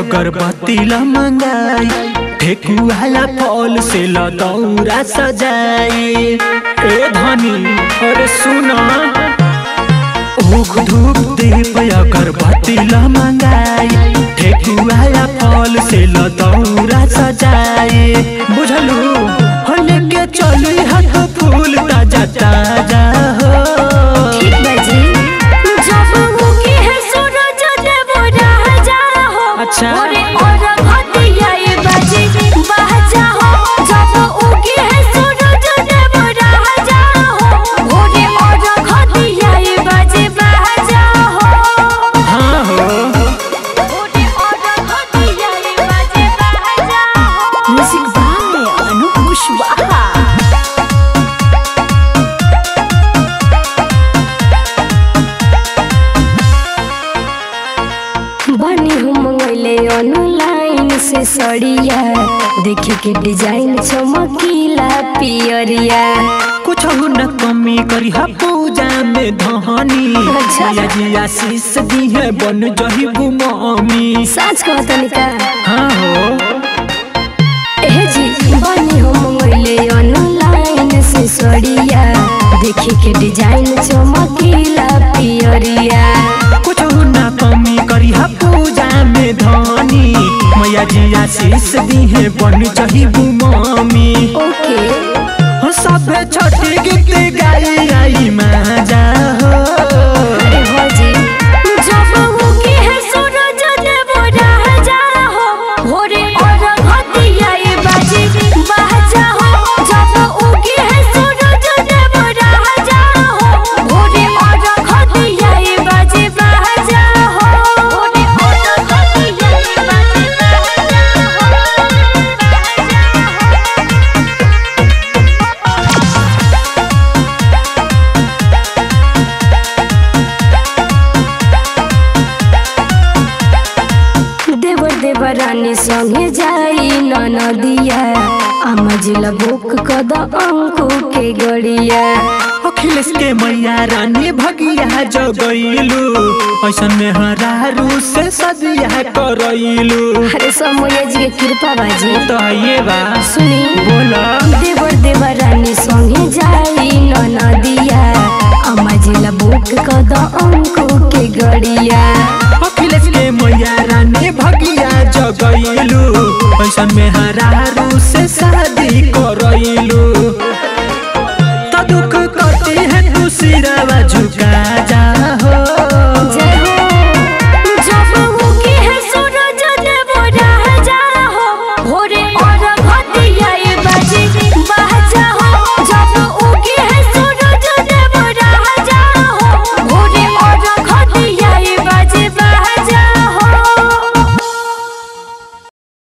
अगरबत्ती ल मंगाई ठेकुआला फल से ल दौरा सजाई ए धनी अरे सुन ऊख धूप दीप अगरबत्ती ल मंगाई ठेकुआला फल से ल दौरा सजाई बुझलू हो लेके चली हाथ फूल ताजा ताजा हो ठीक बाजी जब मुकी है सूरज देव राजा हो अच्छा। ओरे और घटिया ये बाजी बाजा हो जब उगी है सूरज देव राजा हो ओरे और घटिया ये बाजी बाजा हो हाँ हो ओरे और घटिया ये बाजी बाजा हो म्यूजिक बाय अनु कुशवाहा बनी हम मंगैले ऑनलाइन से सड़िया देखे के डिजाइन चमकीला पियरिया कुछ न कमी करी हा पूजा में धनी अच्छा। मैया जी आशीष दी है बन जही गुमामी सच कहतनी का हाँ हो ए जी बनी हम मंगैले ऑनलाइन से सड़िया देखे के डिजाइन चमकीला पियरिया कुछ न कमी करी हा पूजा में धनी मैया जी आशीष दी है बन जही गुमामी ओके हो सब छोटी गीत गाई आई माजा हो अरे हो जी जब मुकी है सूरज देव राजा हो भोरे और घटिया ये बाजी बाजा हो जब उगी है सूरज देव राजा हो भोरे और घटिया ये बाजी बाजा हो भोरे और घटिया ये बाजी देवर देवरानी संगे जाई ननदिया आमजिला बुक कद अंकु के गड़िया अखिलेश के मैया रानी भगिया जगैलू ऐसन में हरारू से सदिया करैलू अरे समय जी के कृपा बाजी तो ये बा सुनी बोला देवर देवरानी संगे जाई ननदिया आमजिला बुक कद अंकु के गड़िया अखिलेश के मैया रानी भगिया जगैलू ऐसन में हरारू से सदिया